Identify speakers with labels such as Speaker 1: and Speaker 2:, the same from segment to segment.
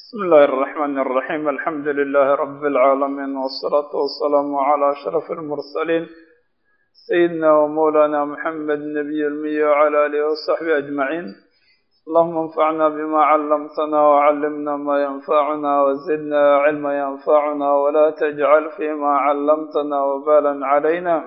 Speaker 1: بسم الله الرحمن الرحيم الحمد لله رب العالمين والصلاة والسلام على أشرف المرسلين سيدنا ومولانا محمد نبي المية وعلى آله وصحبه أجمعين اللهم انفعنا بما علمتنا وعلمنا ما ينفعنا وزدنا علما ينفعنا ولا تجعل فيما علمتنا وبالا علينا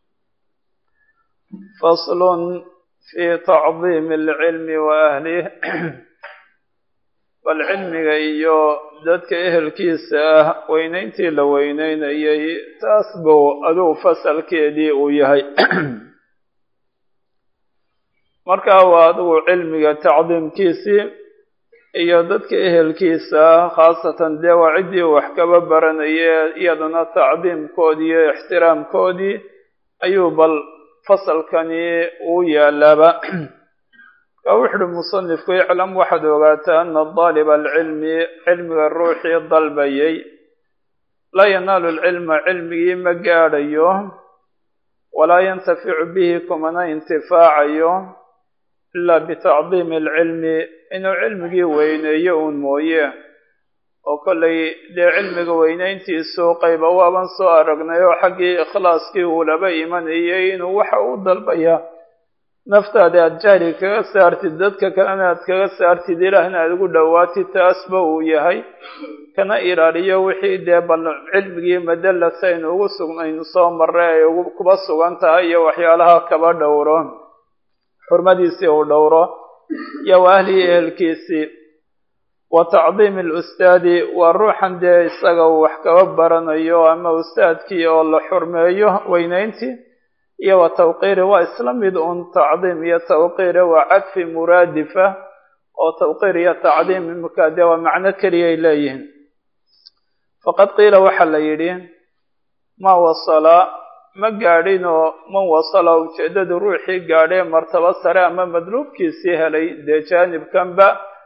Speaker 1: فصل في تعظيم العلم وأهله bal cilmiga iyo dadka ehelkiisa ah weynayntii la weyneynayay taas buu aduu fasalkeedii uu yahay markaa waa adigu cilmiga tacdiimkiisii iyo dadka ehelkiisa ah khaasatan dee waa ciddii wax kaba baranaya iyadana tacdiimkoodii iyo ixtiraamkoodii ayuu bal fasalkani uu yaalaaba wuxu uhi musanifku iclam waxaad ogaataa ana daaliba alcilmi cilmiga ruuxii dalbayay laa yanaalu lcilma cilmigii ma gaadhayo walaa yantaficu bihi kumana intifaacayo ilaa bitacdiimi alcilmi inuu cilmigii weyneeyo uun mooye oo kollay dee cilmiga weyneyntiisu qayba waaban soo aragnay oo xaggii ikhlaaskii uu laba imanayay inuu waxa u dalbaya naftaada aada jahli kaga saartid dadka kalena aad kaga saartid ilaahna aada ugu dhowaatid taasba uu yahay kana ilaaliyo wixii dee bal cilmigii madalasa aynu ugu sugnaynu soo marray ay kuba sugan tahay iyo waxyaalaha kaba dhowro xurmadiisii uu dhowro iyo wa ahlihii ehelkiisii wa tacdiimi alustaadi waa ruuxan dee isaga uu wax kaba baranayo ama ustaadkii oo la xurmeeyo weyneyntii iyo wa tawqiiri waa isla mid un tacdiim iyo tawqiire waa cadfi muraadifa oo tawqiir iyo tacdiim imika dee waa macno keliyay leeyihiin faqad qiila waxaa la yidhi ma wasala ma gaadhin oo man wasala ujeeddadu ruuxii gaadhee martabo sare ama madluubkiisii helay dee jaanibkanba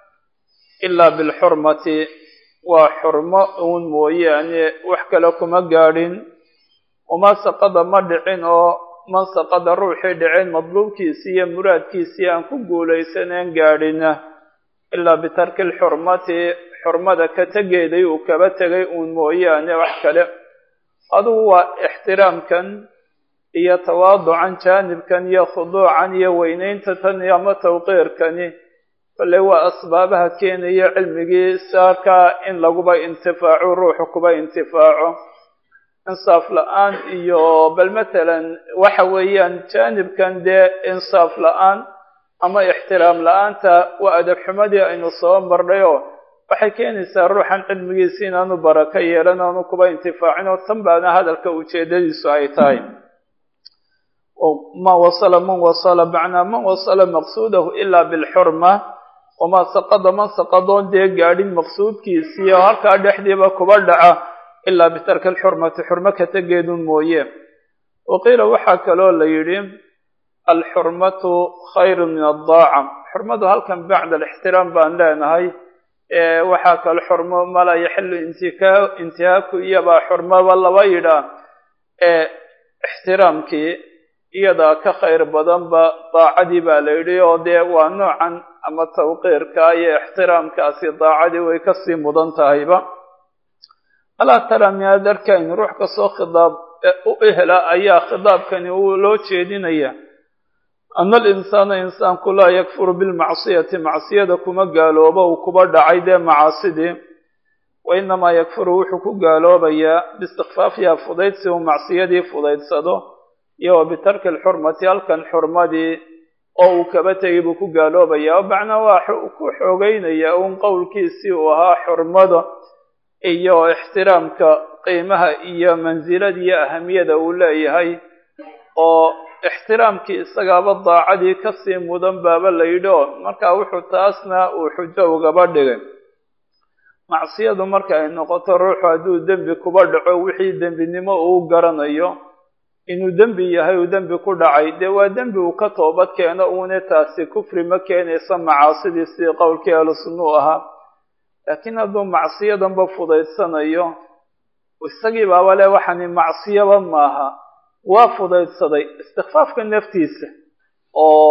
Speaker 1: ilaa bilxurmati waa xurmo uun mooyaane wax kale kuma gaadhin uma saqada ma dhicin oo man saqada ruuxii dhiceen madluubkiisii iyo muraadkiisii aan ku guulaysaneen gaadhina ilaa bitarki lxurmati xurmada ka tegeeday uu kaba tegay uun mooyaane wax kale adugu waa ixtiraamkan iyo tawaaducan jaanibkan iyo khuduucan iyo weyneynta tan ama tawqiirkani kolley waa asbaabaha keenaya cilmigii saarkaa in laguba intifaaco ruuxu kuba intifaaco insaaf la-aan iyo bal matalan waxa weeyaan jaanibkan dee insaaf la-aan ama ixtiraam la-aanta waa adab xumadii aynu soo marnay oo waxay keenaysaa ruuxan cilmigiisi inaanu barako yeelan aanu kuba intifaacin oo tan baana hadalka ujeedadiisu ay tahay ma wasala man wasala macnaa man wasala maqsuudahu ilaa bilxurma wamaa saqada man saqadoon dee gaadhin maqsuudkiisii oo halkaa dhexdiiba kuba dhaca ilaa bitarki alxurmati xurmo ka tegeedun mooye wa qiila waxaa kaloo la yidhi alxurmatu khayru min addaaca xurmadu halkan bacda alixtiraam baan leenahay waxaa kale xurmo mala yaxilu intika intihaaku iyabaa xurmoba laba yidhaa ixtiraamkii iyadaa ka khayr badanba daacadii baa la yidhi oo dee waa noocan ama tawqiirka iyo ixtiraamkaasi daacadii way kasii mudan tahayba alaa tara miyaad arkayn ruux kastoo khidaab u ehla ayaa khidaabkani uu loo jeedinaya ana alinsaana insaanku laa yakfuru bilmacsiyati macsiyada kuma gaaloobo uu kuba dhacay dee macaasidii wa inamaa yakfuru wuxuu ku gaaloobayaa biistikfaafiha fudaydsi uu macsiyadii fudaydsado iyo wa bitarki alxurmati halkan xurmadii oo uu kaba tegay buu ku gaaloobayaa oo macnaa waa ku xoogeynaya uun qowlkiisii uu ahaa xurmada iyo ixtiraamka qiimaha iyo mansilada iyo ahamiyada uu leeyahay oo ixtiraamkii isagaaba daacadii kasii mudan baaba la yidhi oo markaa wuxuu taasna uu xujo ugaba dhigay macsiyadu marka ay noqoto ruuxu hadduu dembi kuba dhaco wixii dembinimo uu garanayo inuu dembi yahay uu dembi ku dhacay dee waa dembi uu ka toobad keeno uune taasi kufri ma keenaysa macaasidii sidii qowlkii ahlu sunna u ahaa laakiin hadduu macsiyadanba fudaydsanayo isagii baaba le waxani macsiyaba maaha waa fudaydsaday istikfaafka naftiisa oo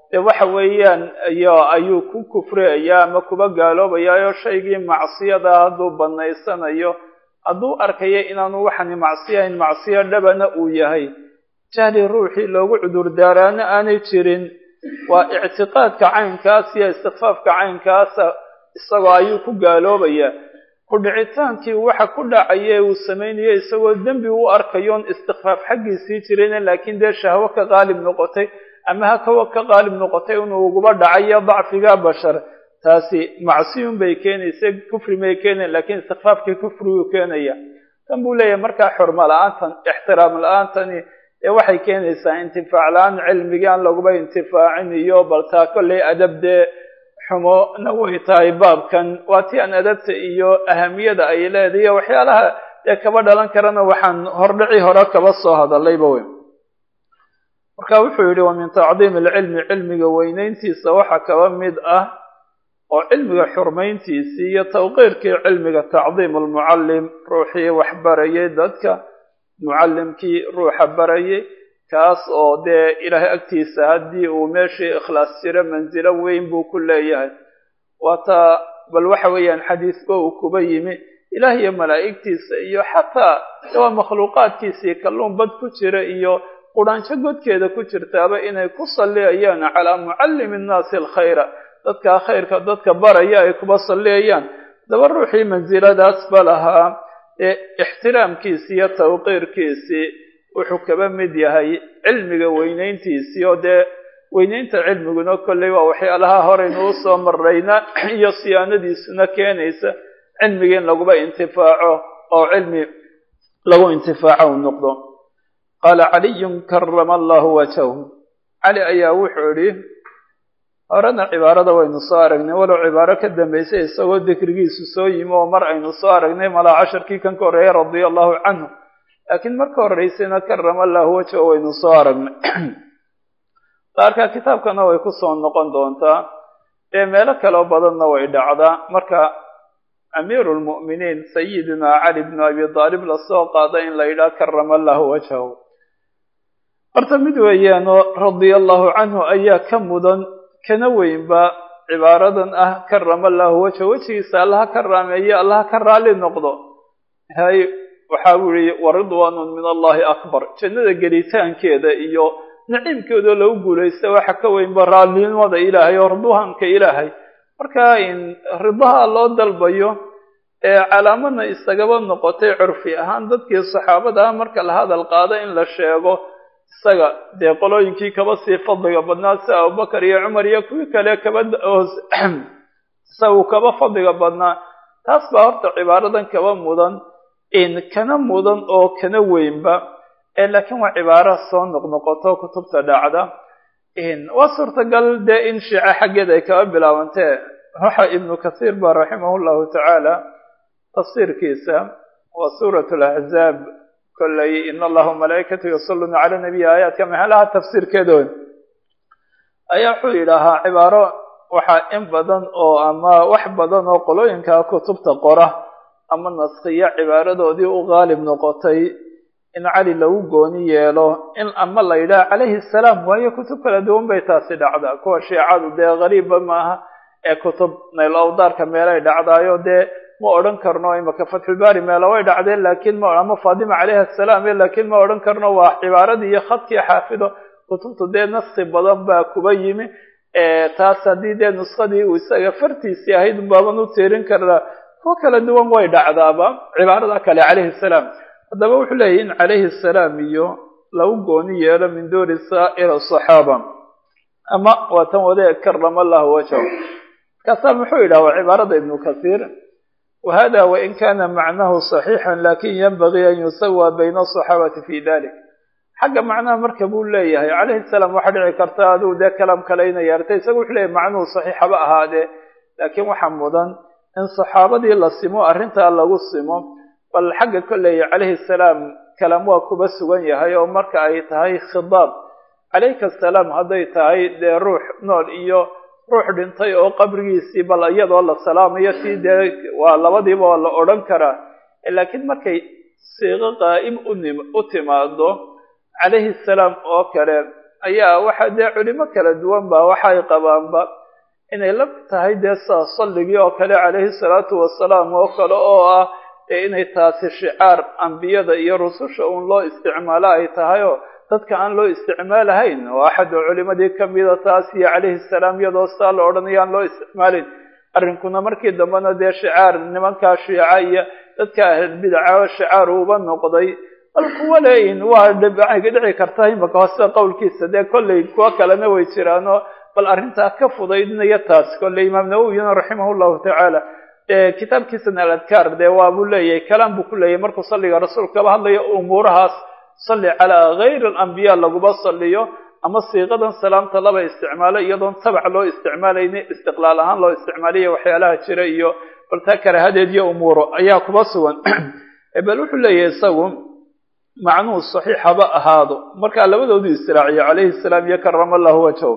Speaker 1: dee waxa weeyaan iyo ayuu ku kufriyayaa ama kuba gaaloobayaayo shaygii macsiyada hadduu banaysanayo hadduu arkayo inaanu waxani macsiyahayn macsiyo dhabana uu yahay jahli ruuxii loogu cudurdaaraana aanay jirin waa ictiqaadka caynkaas iyo istikfaafka caynkaasa isagoo ayuu ku gaaloobayaa ku dhicitaankii waxa ku dhacaye uu samaynayo isagoo dembi u arkayoon istikfaaf xaggiisii jirayna laakiin dee shahwo ka qaalib noqotay ama hakawa ka qaalib noqotay inuu uguba dhacayo dacfiga bashar taasi macsiyun bay keenaysa kufri may keenayan lakiin istikfaafkii kufriguu keenaya tan buu leeyahay markaa xurmo la-aantan ixtiraam la-aantani ee waxay keenaysaa intifaac la-aan cilmigii aan laguba intifaacin iyo baltaa kollay adab dee xumona way tahay baabkan waa ti aan adabta iyo ahamiyada ay leedahay waxyaalaha dee kaba dhalan karana waxaan hordhici hore kaba soo hadallayba wey marka wuxuu yidhi wa min tacdiimi alcilmi cilmiga weynayntiisa waxaa kaba mid ah oo cilmiga xurmayntiisii iyo tawqiirkii cilmiga tacdiim almucallim ruuxii wax barayay dadka mucallimkii ruuxa barayay kaas oo dee ilaahay agtiisa haddii uu meeshii ikhlaas jiro mansilo weyn buu ku leeyahay waataa bal waxa weeyaan xadiisba uu kuba yimi ilaah iyo malaa'igtiisa iyo xataa waa makhluuqaadkiisii kalluun bad ku jira iyo qudhaanjo godkeeda ku jirtaaba inay ku salliyayaan calaa mucallimi innaasi alkhayra dadkaa khayrka dadka baraya ay kuba salliyayaan daba ruuxii mansiladaas ba lahaa ee ixtiraamkiisii iyo tawqiirkiisii wuxuu kaba mid yahay cilmiga weynayntiisii oo dee weynaynta cilmiguna kolley waa waxyaalaha horeynu usoo marrayna iyo siyaanadiisuna keenaysa cilmiga in laguba intifaaco oo cilmi lagu intifaaco u noqdo qaala caliyun karama allahu wajhahu cali ayaa wuxuu idhi horena cibaarada waynu soo aragnay walow cibaaro ka dambaysay isagoo dikrigiisu soo yimi oo mar aynu soo aragnay malaa casharkii kan ka horreeyay radia allahu canhu laakiin marka horreysayna karama allahu wajha waynu soo aragnay qaarka kitaabkana way ku soo noqon doontaa ee meelo kaloo badanna way dhacdaa marka amiiru lmu'miniin sayidina cali bnu abi daalib lasoo qaada in la yidhaha karama allahu wajhahu horta mid weeyaanoo radia allahu canhu ayaa ka mudan kana weynba cibaaradan ah karama allahu wajha wejigiisa allaha ka raameeye allaha ka raali noqdo hay waxa uu yihi waridwaanun min allahi akbar jannada gelitaankeeda iyo naciimkeedoo lagu guulaysta waxa ka weynba raallinimada ilaahay oo ridwaanka ilaahay marka in ridaha loo dalbayo ee calaamadna isagaba noqotay curfi ahaan dadkii saxaabada ah marka la hadal qaado in la sheego isaga dee qolooyinkii kaba sii fadliga badnaa sida abubakar iyo cumar iyo kuwii kale kaba isagu kaba fadliga badnaa taas baa horta cibaaradan kaba mudan in kana mudan oo kana weynba laakiin waa cibaaro soo noqnoqoto kutubta dhacda waa suurtagal dee in shiico xaggeeda ay kaba bilaabantee waxa ibnu kathiir ba raximah llahu tacaala tafsiirkiisa waa suurat laxzaab kolley in allaha malaa'ikatu yusalluna cala nabiyi aayaadka maxalaha tafsiirkeedood ayaa wuxuu yidhaahaa cibaaro waxaa in badan oo ama wax badan oo qolooyinka kutubta qora ama naskiya cibaaradoodii u qaalib noqotay in cali lagu gooni yeelo in ama la yidhaha calayhi salaam waayo kutub kala duwan bay taasi dhacdaa kuwa shiicadu dee qariibba maaha ee kutub nayl awdaarka meelay dhacdaayo dee ma odhan karno imaka fatxulbaari meelo way dhacdeen laakiin ma ama fatima calayhi asalaam laakiin ma odhan karno waa cibaaradii iyo khadkii xaafido kutubtu dee naski badan baa kuba yimi taas haddii dee nuskadii uu isaga fartiisii ahayd baaban u tiirin karnaa kuwa kala duwan way dhacdaaba cibaarada kale calayhi salaam haddaba wuxuu leeyahy in calayhi salaam iyo lagu gooni yeelo min duuri saa'ir asaxaaba ama waa tan wade karama allahu wajhahu markaasaa muxuu yidhaha waa cibaarada ibnu kathiir wahada wain kana macnahu صaxiixan lakin yanbagii an yusawa bayna asaxaabati fi dalik xagga macnaha marka buu leeyahay calayhi salaam waxaa dhici karta adigu dee kalaam kale ina yeertay isaga wuxuu leeyahy macnuhu saxiixaba ahaadee laakiin waxaa mudan in saxaabadii la simo arrintaa lagu simo bal xagga kolley calayhi salaam kalaam waa kuba sugan yahay oo marka ay tahay khidaab calayka asalaam hadday tahay dee ruux nool iyo ruux dhintay oo qabrigiisii bal iyadoo la salaamayo tii dee waa labadiiba waa la odhan karaa laakiin markay siiqo qaa'im unim u timaado calayhi salaam oo kale ayaa waxa dee culimo kala duwan ba waxay qabaanba inay la tahay dee saa salligii oo kale calayhi salaatu wasalaam oo kale oo ah dee inay taasi shicaar ambiyada iyo rususha uun loo isticmaalo ay tahay oo dadka aan loo isticmaalahayn oo axad oo culimadii kamida taas iyo calayhi salaam iyadoo saa la odhanaya aan loo isticmaalin arrinkuna markii dambena dee shicaar nimankaa shiica iyo dadka ahlulbidaca shicaar uuba noqday bal kuwa leeyihin waa dhici karta imaka hoose qowlkiisa dee kolley kuwa kalena way jiraanoo bal arrintaa ka fudaydinaya taas kolley imaam nawowiyuna raximah llahu tacaala kitaabkiisana aladkaar dee waabuu leeyahay kalaam buu ku leeyahay markuu salliga rasuulka kaba hadlayo umuurahaas salli calaa gayri alambiya laguma salliyo ama siiqadan salaamta laba isticmaalo iyadoon tabac loo isticmaalayni istiqlaal ahaan loo isticmaaliyo waxyaalaha jira iyo baltaa karahadeed iyo umuuro ayaa kuba sugan bal wuxuu leeyahay isagu macnuhu saxiix haba ahaado markaa labadoodu israaciyo calayhi salaam iyo karama allahu wajhahu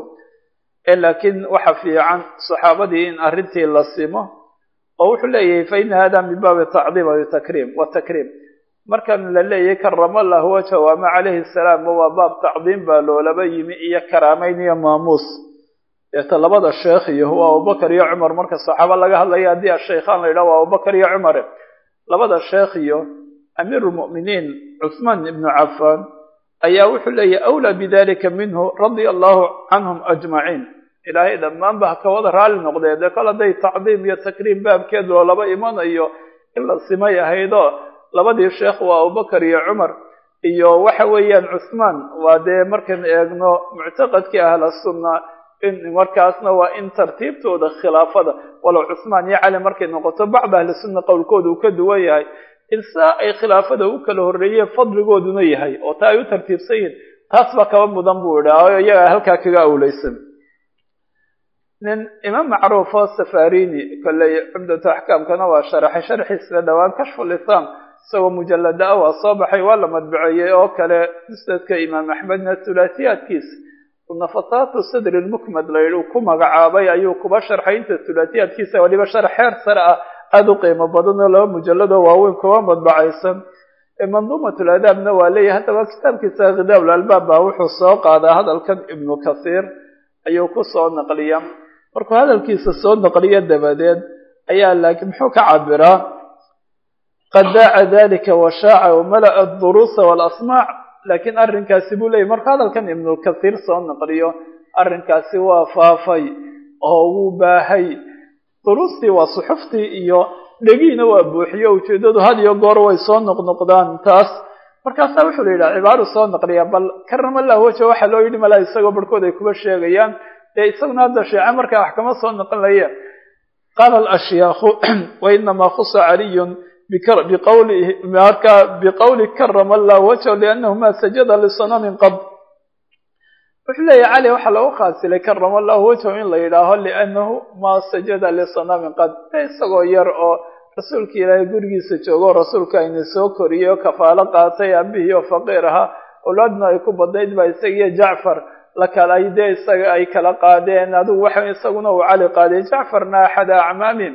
Speaker 1: laakiin waxa fiican saxaabadii in arrintii la simo oo wuxuu leeyahay fa ina hada min baabi tacdiim takriim wa takriim markan la leeyahay karama allahu wajhahu ama calayhi salaam waa baab tacdiim baa loolaba yimi iyo karaameyn iyo maamuus deeta labada sheekh iyo waa abubakar iyo cumar marka saxaaba laga hadlaya haddii ashaykhaan la yidhaha waa abubakar iyo cumare labada sheekh iyo amiir lmu'miniin cuثmaan ibnu cafaan ayaa wuxuu leeyahy awlaa bidalika minhu radia allahu canhum ajmaciin ilaahay dhammaanba ha ka wada raali noqdee dee kol hadday tacdiim iyo takriim baabkeed loolaba imanayo in la simay ahaydoo labadii sheekh waa abubakar iyo cumar iyo waxa weeyaan cuثmaan waa dee markan eegno muctaqadkii ahla sunna in markaasna waa in tartiibtooda khilaafada walow cuثmaan iyo cali markay noqoto bacd ahli sunna qowlkooda uu ka duwan yahay in saa ay khilaafada u kala horreeyeen fadligooduna yahay oo taa ay u tartiibsan yihin taas baa kaba mudan buu idhaa oo iyagaa halkaa kaga awleysan nin imaam macruuf oo safarini kolley cumdatu axkaamkana waa sharaxay sharxiisla dhowaan kashfu lisam isagoo mujalada ah waa soo baxay waa la madbaceeyey oo kale musnadka imaam axmedna hulaatiyaadkiisa nafataatu sadri lmukmad layidhi uu ku magacaabay ayuu kuba sharxay inta hulaatiyaadkiisa waliba sharax heer sare ah aada u qiimo badan oo laba mujalladoo waaweyn kuba madbacaysan manduumatul adaabna waa leeyahay haddaba kitaabkiisa khidaabul albaab baa wuxuu soo qaadaa hadalkan ibnu kathiir ayuu ku soo naqliya markuu hadalkiisa soo naqliyo dabadeed ayaa laakiin muxuu ka cabiraa qad daaca dalika washaaca wamala'a aduruusa waalasmaac laakiin arrinkaasi buu leeyahy markuu hadalkan ibnu kathiir soo naqliyo arrinkaasi waa faafay oo wuu baahay duruustii waa suxuftii iyo dhegiina waa buuxiyo ujeeddadu had iyo goor way soo noqnoqdaan taas markaasaa wuxuu la yidhaha cibaaru soo naqliya bal karamallahu waja waxaa loo yidhi malaa isagoo barhkood ay kuba sheegayaan dee isaguna hadda sheece markaa wax kama soo noqonlaya qaala alashyaakhu wainamaa khusa caliyun biqawli marka biqawli karama allahu wajha liannahu ma sajada lisanamin qad wuxuu leeyahy cali waxaa lagu khaasilay karama allahu wajhahu in la yidhaaho liannahu ma sajada lisanamin qad de isagoo yar oo rasuulka ilaahay gurigiisa joogo rasuulka ayna soo koriyey oo kafaalo qaatay aabihii oo faqiir ahaa awlaadna ay ku badnayd baa isagiyo jacfar la kala dee isaga ay kala qaadeen adigu waxa isaguna uu cali qaaday jacfarna axada acmaamin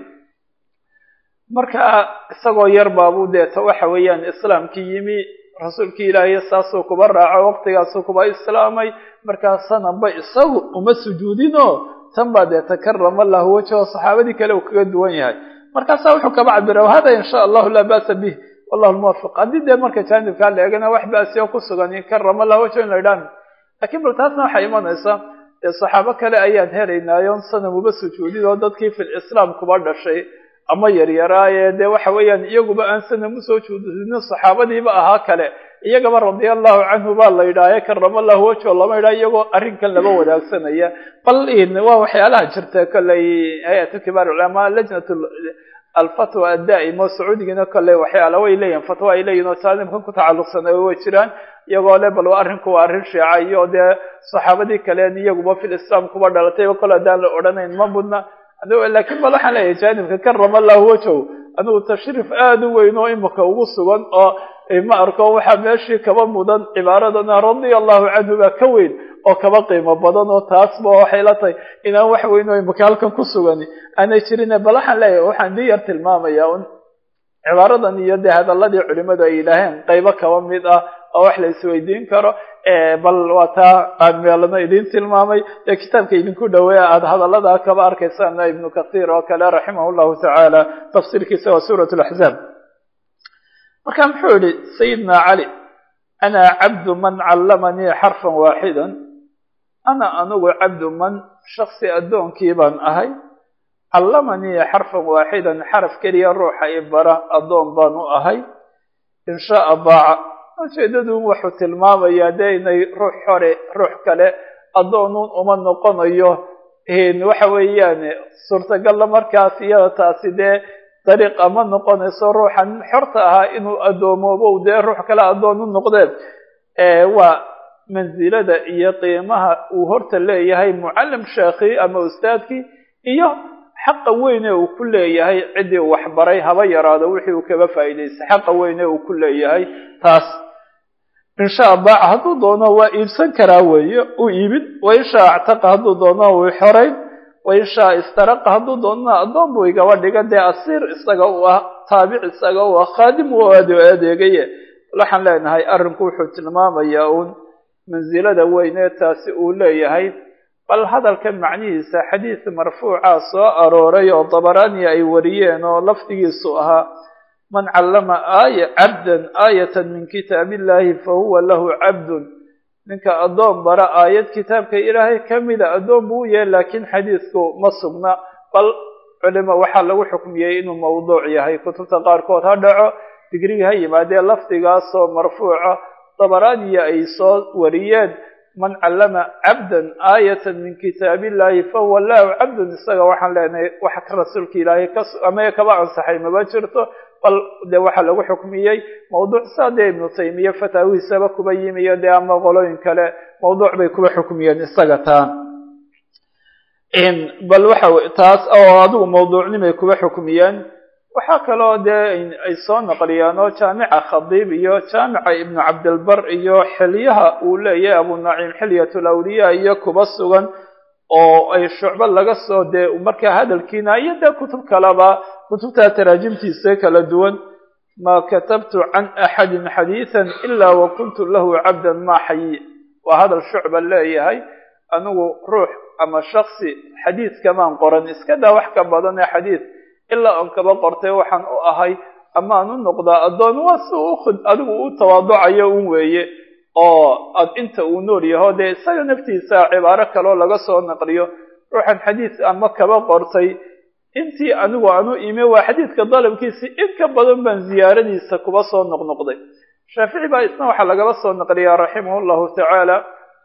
Speaker 1: marka isagoo yar baabuu deeta waxa weeyaan islaamkii yimi rasuulkii ilaahay saasuu kuba raaco waqtigaasuu kuba islaamay markaa sananba isagu uma sujuudinoo tan baa dee takarama lahu wajho saxaabadii kale uu kaga duwan yahay markaasaa wuxuu kaba cabira hada in sha allahu laa ba'sa bih wallahu lmuwafiq haddii dee marka jaanibkaa la eegana wax ba'siyo ku sugan karama lahu wajho in la idhaan lakiin bal taasna waxay imanaysa dee saxaabo kale ayaan helaynaayo sanam uba sujuudin oo dadkii fil islaam kuba dhashay ama yaryaraaye dee waxa weeyaan iyaguba aan sanam usoo juudinin saxaabadiiba ahaa kale iyagaba radia allahu canhu baa la yidhaahe karama allahu wajho lama yidhaha iyagoo arrinkan laba wadaagsanaya bal waa waxyaalaha jirta kolley hay-atu kibaar culamaa lajnat alfatwa addaa'ima sacuudigana kolley waxyaala way leeyihin fatwa ay leeyihin oo taalimkan ku tacalluqsan way jiraan iyagoo le bal arrinku waa arrin shiica iyo dee saxaabadii kaleen iyaguba fil islaam kuba dhalatayba kol haddaan la odhanayn ma mudna laakiin bal waxaan leeyahay jaanibka karama allahu wajhow anigu tashriif aada u weyn oo imika ugu sugan oo ma arko waxaa meeshii kaba mudan cibaaradana radia allahu canhu baa ka weyn oo kaba qiimo badan oo taasba waxay la tahay inaan wax weyn oo imika halkan ku sugan aanay jirin bal waxaan leeyahay waxaan dii yar tilmaamaya un cibaaradan iyo dee hadaladii culimadu ay yidhaaheen qaybo kaba mid ah oo wax la isweydiin karo bal waa taa aan meelana idin tilmaamay ee kitaabka idinku dhaweeya aada hadallada kaba arkaysaan ibnu kathiir oo kale raximah llahu tacaala tafsiirkiisa waa suurat laxzaab marka muxuu yihi sayidna cali ana cabdu man callamanii xarfan waaxida ana anigu cabdu man shaksi addoonkii baan ahay callamanii xarfan waaxidan xaraf keliya ruuxa i bara addoon baan u ahay in shaaa daaca ujeedadu wuxuu tilmaamayaa dee inay ruux hore ruux kale addoonuun uma noqonayo waxa weeyaan suurtagalla markaas iyada taasi dee dariiq ama noqonayso ruuxan xorta ahaa inuu addoomobo dee ruux kale addoon u noqdeen waa mansilada iyo qiimaha uu horta leeyahay mucallim sheekhi ama ustaadkii iyo xaqa weyne uu ku leeyahay ciddii uu waxbaray haba yaraado wixii uu kaga faa'iidaystay xaqa weyne uu ku leeyahay taas inshaa baaca hadduu doono waa iibsan karaa weeye u iibin wainshaa actaqa hadduu doono wuu xorayn wainshaa istaraqa hadduu doonona addoon buu igaba dhiga dee asiir isaga u ah taabic isaga u ah khaadim u adeegaye waxaan leenahay arrinku wuxuu tilmaamayaa uun mansilada weynee taasi uu leeyahay bal hadalka macnihiisa xadiis marfuuca soo arooray oo dabaraani ay wariyeen oo lafdigiisu ahaa man callama aaya cabdan aayatan min kitaab illahi fahuwa lahu cabdun ninka addoon bara aayad kitaabka ilaahay ka mida addoon buu u yahay laakiin xadiisku ma sugna bal culimo waxaa lagu xukmiyey inuu mawduuc yahay kutubta qaarkood ha dhaco digrigi ha yimaadee lafdigaasoo marfuuca dabaraaniya ay soo wariyeen man callama cabdan aayatan min kitaab illahi fahuwa lahu cabdun isaga waxaan leenahay wax ka rasuulka ilaahay ka ama kaba ansaxay maba jirto bal dee waxaa lagu xukmiyey mawduuc saa dee ibnu taymiya fataawihiisaba kuba yimiyo dee ama qolooyin kale mawduuc bay kuba xukmiyeen isaga taa bal waxa taas oo adigu mawduucnimay kuba xukmiyeen waxaa kaloo dee ay soo naqliyaan oo jaamica khadiib iyo jaamica ibnu cabdilbar iyo xilyaha uu leeyahay abu naciim xilyat lawliya iyo kuba sugan oo ay shucbo laga soo dee markaa hadalkiina iyo dee kutub kaleba kutubta taraajimtiisa kala duwan maa katabtu can axadin xadiidan ilaa wa kuntu lahu cabdan maa xayi waa hadal shucba leeyahay anigu ruux ama shaksi xadiid kamaan qoran iska daa wax ka badan ee xadiid ilaa on kaba qortay waxaan u ahay amaan u noqdaa addoon waa si u adigu u tawaaducayo un weeye oo ad inta uu nool yaho dee isaga naftiisa cibaaro kaloo laga soo naqliyo ruuxan xadiid ama kaba qortay intii anigu aan u ime waa xadiidka dalabkiisii in ka badan baan ziyaaradiisa kuba soo noqnoqday shaafici baa isna waxaa lagaba soo naqliyaa raximah llahu tacaala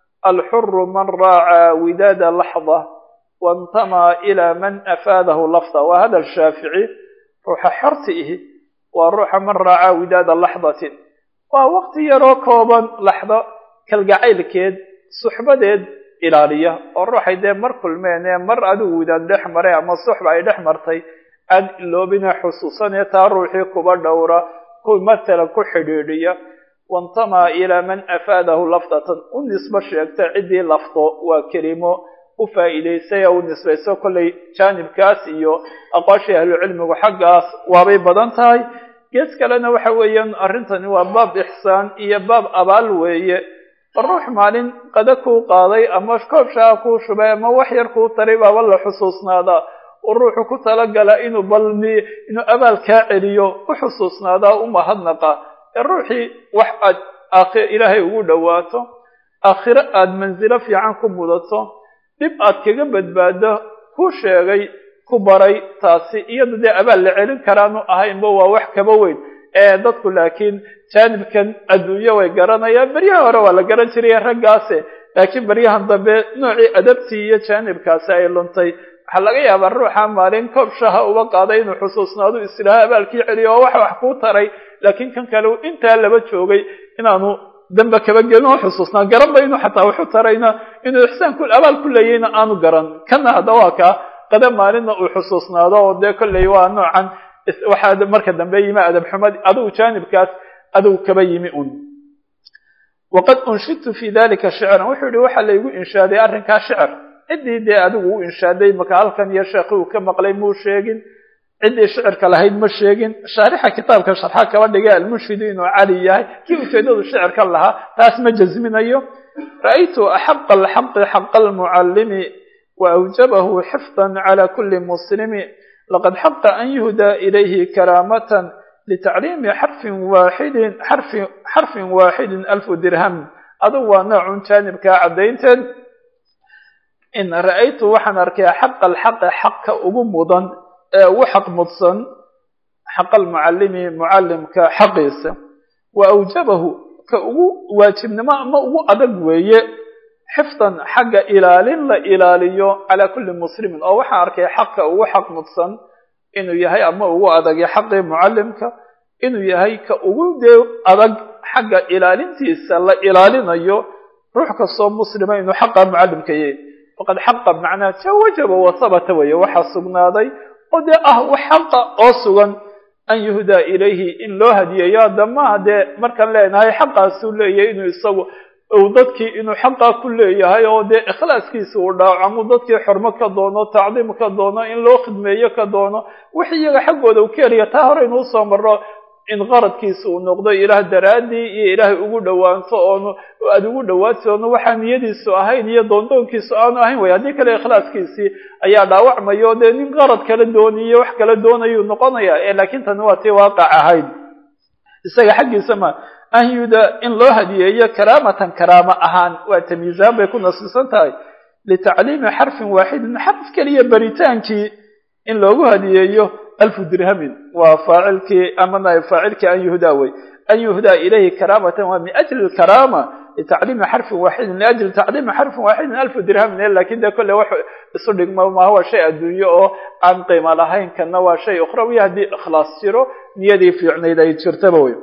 Speaker 1: alxuru man raaca widaada laxda waintamaa ilaa man afaadahu lafda waa hadal shaafici ruuxa xorta ihi waa ruuxa man raaca widaada laxdatin waa waqti yaroo kooban laxdo kalgacaylkeed suxbadeed ilaaliya oo ruuxay dee mar kulmeen ee mar adigu widaad dhex maray ama suxba ay dhex martay aan iloobina xusuusanee taa ruuxii kuba dhowra ku matalan ku xidhiidhiya waintamaa ilaa man afaadahu lafdatan u nisbo sheegta ciddii lafdo waa kelimo u faa'iidaysay oo u nisbayso kollay jaanibkaas iyo aqoonshii ahlucilmigu xaggaas waabay badan tahay gees kalena waxa weeyaan arrintani waa baab ixsaan iyo baab abaal weeye ruux maalin qada kuu qaaday ama koob shaa kuu shubay ama wax yar kuu taray baaba la xusuusnaadaa oo ruuxu ku talagala inuu balmi inuu abaal kaa celiyo u xusuusnaadaa u mahadnaqa ee ruuxii wax aad aakhir ilaahay ugu dhowaato aakhiro aada mansilo fiican ku mudato dhib aad kaga badbaado ku sheegay ku baray taasi iyada dee abaal la celin karaanu ahaynba waa wax kaba weyn ee dadku laakiin jaanibkan adduunyo way garanayaan beryaha hore waa la garan jiray raggaase laakiin beryahan dambe noocii adabtii iyo jaanibkaasi ay luntay waxaa laga yaabaa ruuxa maalin koob shaha uba qaaday inuu xusuusnaadu islaaha abaalkii celiyo oo wax wax kuu taray laakiin kan kale intaa laba joogay inaanu damba kaba gelin oo xusuusnaa garanba inuu xataa waxu tarayna inuu ixsaan ku abaal ku leeyayna aanu garan kana hadda waa kaa qada maalinna uu xusuusnaado oo dee kolley waa noocan waxaa marka dambe yimi adab xumad adigu jaanibkaas adigu kaba yimi un waqad unshidtu fi dalika shicran wuxuu yihi waxaa laygu inshaaday arrinkaa shicr ciddii dee adigu u inshaaday maka halkan iyo sheekhi uu ka maqlay muu sheegin ciddii shicirka lahayd ma sheegin shaarixa kitaabka sharxa kaba dhigay almushfidu inuu cali yahay kii ujeedadu shicirka lahaa taas ma jasminayo ra'aytu axaqa alxaqi xaqa almucallimi waawjabahu xifdan cala kuli muslimi laqad xaqa an yuhdaa ilayhi karaamatan litacliimi xarfin waaxidin xarfi xarfin waaxidin alfu dirham adugu waa noocun jaanibkaa caddaynteed in ra'aytu waxaan arkay xaqa alxaqi xaqka ugu mudan ee ugu xaq mudsan xaqa almucallimi mucallimka xaqiisa wa awjabahu ka ugu waajibnimo ama ugu adag weeye xifdan xagga ilaalin la ilaaliyo calaa kulli muslimin oo waxaan arkay xaqa ugu xaq mudsan inuu yahay ama ugu adagay xaqii mucallimka inuu yahay ka ugu dee adag xagga ilaalintiisa la ilaalinayo ruux kastoo muslima inuu xaqa mucallimka yahay faqad xaqa macnaa ja wajaba wa habata weeye waxaa sugnaaday oo dee ah wax xaqa oo sugan an yuhdaa ilayhi in loo hadiyeeyo haddamaha dee markaan leenahay xaqaasuu leeyahay inuu isagu uu dadkii inuu xaqaa ku leeyahay oo dee ikhlaaskiisa uu dhaawacmo dadkii xormo ka doono tacdiim ka doono in loo khidmeeyo ka doono wix iyaga xaggooda uu ka heliya taa hore inuu usoo marro in qaradkiisa uu noqdo ilaah daraaddii iyo ilaahay ugu dhowaanto oonu aada ugu dhowaato oonu waxaa niyadiisu ahayn iyo doondoonkiisu aanu ahayn way haddii kale ikhlaaskiisii ayaa dhaawacmayo dee nin qarad kala dooniyo wax kala doonayuu noqonaya ee laakiin tani waa tii waaqac ahayd isaga xaggiisa ma an yuda in loo hadiyeeyo karaamatan karaamo ahaan waa tamyiizaan bay ku nasiisan tahay litacliimi xarfin waaxidin xarf keliya baritaankii in loogu hadiyeeyo alfu dirhamin waa faacilkii ama naib faacilkii an yuhdaa wey an yuhdaa ilayhi karaamatan waa min ajli lkaraama litacliimi xarfin waaxidin liajli tacliimi xarfin waaxidin alfu dirhamin lakin dee kolle wax isu dhigma maaha waa shay adduunye oo aan qiimo lahayn kana waa shay ukhrawi haddii ikhlaas jiro niyadii fiicnayd ay jirtaba wey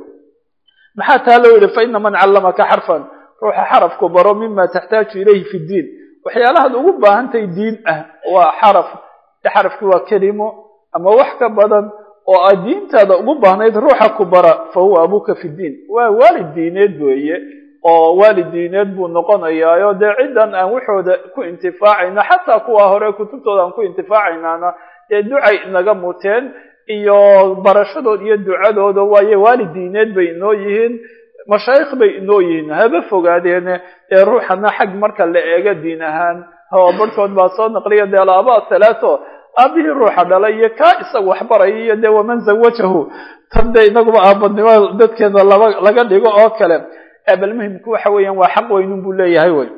Speaker 1: maxaa taa loo yihi faina man callamaka xarfan ruuxa xarafku baro mima taxtaaju ilayhi fi ddiin waxyaalahaad ugu baahantahay diin ah waa xaraf xarafki waa kelimo ama wax ka badan oo aad diintaada ugu baahnayd ruuxa ku bara fa huwa abuuka fi ddiin waa waalid diineed weeye oo waalid diineed buu noqonayaayo dee ciddan aan waxooda ku intifaacayna xataa kuwa hore kutubtooda aan ku intifaacaynaana dee ducay inaga muteen iyo barashadood iyo ducadooda waaye waalid diineed bay inoo yihiin mashaayikh bay inoo yihiin haba fogaadeene ee ruuxana xag marka la eego diin ahaan oo barhkood baa soo naqliya dee alaabaa salaato aabihii ruuxa dhalay iyo kaa isaga waxbaraya iyo dee waman zawajahu tan dee inaguba aabadnimo dadkeena laba laga dhigo oo kale bal muhimku waxa weeyaan waa xaq weynun buu leeyahay wey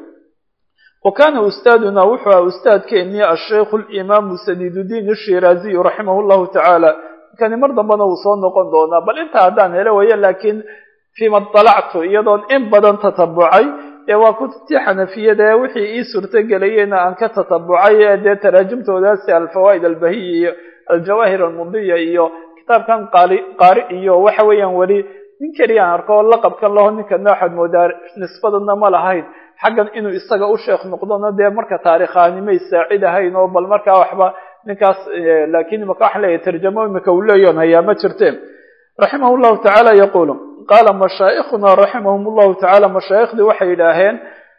Speaker 1: wa kana ustaaduna wuxuu aha ustaadkeennii asheikhu limaamu sadiidudiin ashiraaziyu raximah llahu tacaala kani mar dambena wuu soo noqon doonaa bal intaa haddaan helo weeye laakiin fiima dalactu iyadoon in badan tatabucay ee waa kutubtii xanafiyada ee wixii ii suurtogelayeyna aan ka tatabucay ee dee taraajumtoodaasi alfawaa'id albahiya iyo aljawaahir almudiya iyo kitaabkan qaali qaari iyo waxa weeyaan weli nin keliya aan arko laqabkan laho ninkana waxaad moodaa nisbadana ma lahayn xaggan inuu isaga u sheekh noqdona dee marka taarikhaanimay saacid ahayn oo bal markaa waxba ninkaas laakiin imaka waxaan leeyahay tarjamo imika uu leeyoon hayaa ma jirteen raximah llahu tacaala yaquulu qaala mashaa'ikhuna raximahum llahu tacaala mashaayikhdii waxay yidhaaheen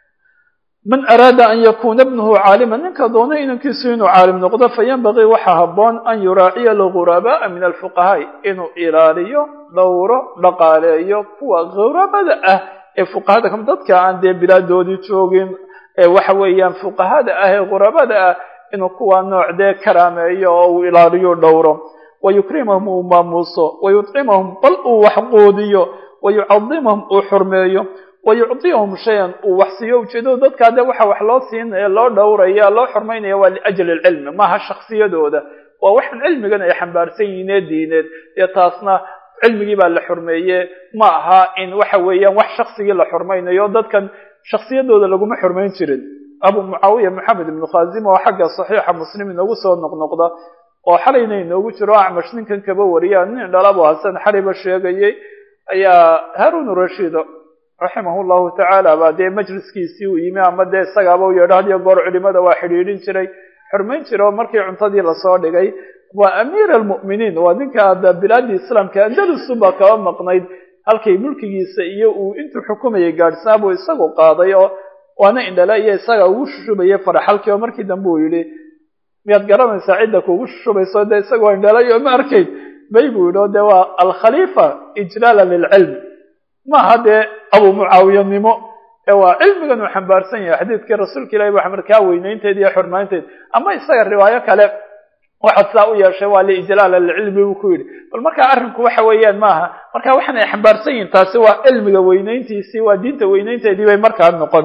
Speaker 1: man araada an yakuna ibnuhu caaliman ninka doona inankiisu inuu caalim noqdo fayanbagii waxaa habboon an yuraaciya algurabaaa min alfuqahaai inuu ilaaliyo dhowro dhaqaaleeyo kuwa ghurabada ah ee fuqahada kam dadka aan dee bilaadoodii joogin ee waxa weeyaan fuqahada ah ee ghurabada ah inuu kuwa nooc dee karaameeyo oo uu ilaaliyo dhowro wayukrimahum uu maamuuso wayudcimahum bal uu waxquudiyo wayucadimahum uu xurmeeyo wayucdiyahum shayan uu wax siiyo ujeedadu dadkaa dee waxa wax loo siinaya loo dhowraya loo xurmaynaya waa liajli alcilmi maaha shaksiyadooda waa waxaan cilmigan ay xambaarsan yihiinee diineed ee taasna cilmigii baa la xurmeeye ma aha in waxa weeyaan wax shaksigii la xurmaynayo dadkan shaksiyadooda laguma xurmayn jirin abu mucaawiya maxamed ibnu khazim oo xagga saxiixa muslim inoogu soo noqnoqda oo xalayna inoogu jiro acmash ninkan kaba wariya nin dhalabu hasan xaliba sheegayay ayaa haarun rashiid raximah llahu tacaala baa dee majliskiisii uu yimi ama dee isagaaba u yeedho hadiyo goor culimada waa xidhiidhin jiray xurmayn jira oo markii cuntadii lasoo dhigay waa amiir almu'miniin waa ninka hadda bilaadii islaamka andalusun baa kaba maqnayd halkay mulkigiisa iyo uu intuu xukumayay gaadhsanaa buu isagu qaaday oo waana indhala iyo isaga ugu shushubayay faraxalkii oo markii dambe uu yidhi miyaad garanaysaa cidda kugu shubayso dee isagoo indhalay oo ma arkayn bay buu yidhi o dee waa alkhaliifa ijlaala lilcilmi maaha dee abu mucaawiyanimo ee waa cilmigan uu xambaarsan yahay xadiidkii rasuulka ilahi ba markaa weynaynteed iyo xurmaynteed ama isaga riwaayo kale waxaad saa u yeeshay waa liijlaala lilcilmi buu ku yidhi bal markaa arrinku waxa weeyaan maaha marka waxaan ay xambaarsan yihin taasi waa cilmiga weynayntiisii waa diinta weynaynteedii bay markaa noqon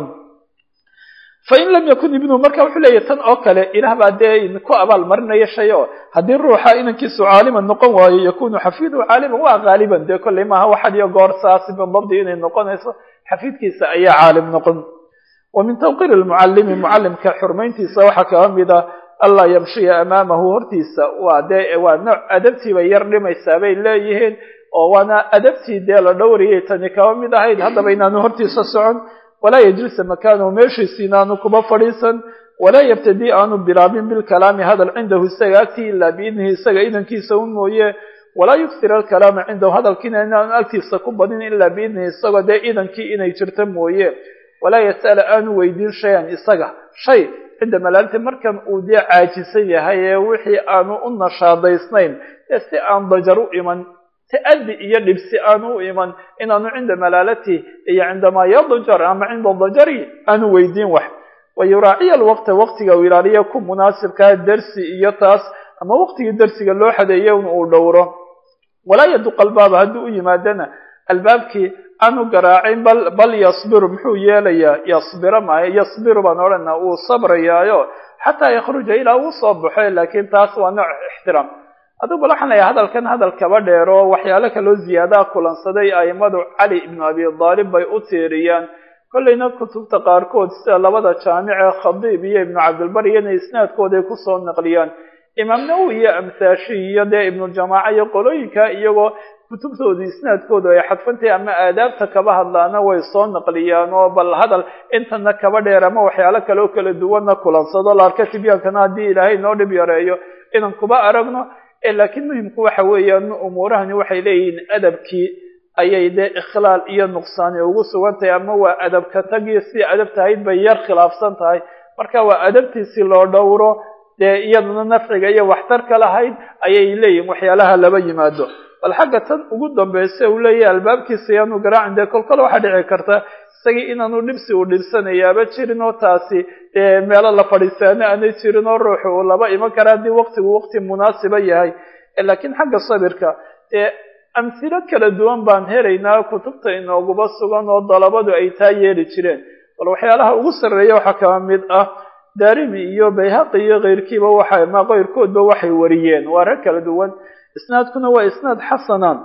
Speaker 1: fain lam yakun ibnuhu marka wuxuu leeyahy tan oo kale ilaah baa dee ku abaal marinaya shay oo haddii ruuxa inankiisu caaliman noqon waayo yakunu xafiiduhu caaliman waa haaliban dee kolley maaha waxad iyo goor saasi bidabdi inay noqonayso xafiidkiisa ayaa caalim noqon wa min tawqiir lmucalimi mucalimka xurmayntiisa waxaa kaga mid a allaa yamshiya amaamahu hortiisa waa dee waa nooc adabtii bay yar dhimaysaa bay leeyihiin oo waana adabtii dee la dhowriyay tani kaba mid ahayd haddaba inaanu hortiisa socon walaa yajlisa makaanahu meeshiisi inaanu kuba fadhiisan walaa yabtadii aanu bilaabin bilkalaami hadal cindahu isaga agtii ilaa biidnihi isaga idankiisa un mooye walaa yuksir alkalaama cindahu hadalkiina inaanu agtiisa ku badin ilaa biidnihi isagoo dee idankii inay jirto mooye walaa yas'ala aanu weydiin shayan isaga shay cinda malaalti markan uu dee caajisan yahay ee wixii aanu u nashaadaysnayn ee si aan dajar u iman ta'adi iyo dhibsi aanu u iman inaanu cinda malaalati iyo cindamaa yadajar ama cinda dajari aanu weydiin wax wa yuraaciya alwaqta waqtiga uu ilaaliya ku munaasibkaa dersi iyo taas ama waqtigii dersiga loo xadeeya un uu dhowro walaa yaduq albaaba haddii u yimaadana albaabkii aanu garaacin bal bal yasbiru muxuu yeelayaa yasbira maayo yasbiru baan odhana uu sabrayaayo xataa yakhruja ilaa uu soo baxo laakiin taas waa nooc ixtiraam adugu bal waxaan leeyahay hadalkan hadal kaba dheer oo waxyaalo kaloo ziyaadaha kulansaday aimadu cali ibnu abi daalib bay u tiiriyaan kollayna kutubta qaarkood sida labada jaamic ee khadiib iyo ibnu cabdilbar iyana isnaadkooday kusoo naqliyaan imaam nawowi iyo amthaashi iyo dee ibnuljamaaca iyo qolooyinka iyagoo kutubtooda isnaadkooda ay xadfantahay ama aadaabta kaba hadlaana way soo naqliyaan oo bal hadal intana kaba dheer ama waxyaalo kale oo kala duwanna kulansado laarka tibyaankana haddii ilaahay noo dhib yareeyo inaan kuba aragno laakiin muhimku waxa weeyaan umuurahani waxay leeyihiin adabkii ayay dee ikhlaal iyo nuqsaani ugu sugan tahay ama waa adabka tagii si adab tahayd bay yar khilaafsan tahay marka waa adabtiisi loo dhowro dee iyaduna nafciga iyo waxtarka lahayd ayay leeyihin waxyaalaha laba yimaado bal xagga tan ugu dambaysa uu leeyahay albaabkiisa yaanu garaacin dee kolkole waxaa dhici karta isagii inaanu dhibsi uu dhibsanayaaba jirin oo taasi dee meelo la fadhiisaano aanay jirin oo ruuxu uu laba iman kara haddii waqtigu waqti munaasiba yahay laakiin xagga sabirka dee amhilo kala duwan baan helaynaa kutubta inooguba sugan oo dalabadu ay taa yeeli jireen bal waxyaalaha ugu sarreeya waxaa kaba mid ah daarimi iyo bayhaqi iyo keyrkiiba waxa ma keyrkoodba waxay wariyeen waa rag kala duwan isnaadkuna waa isnaad xasanaan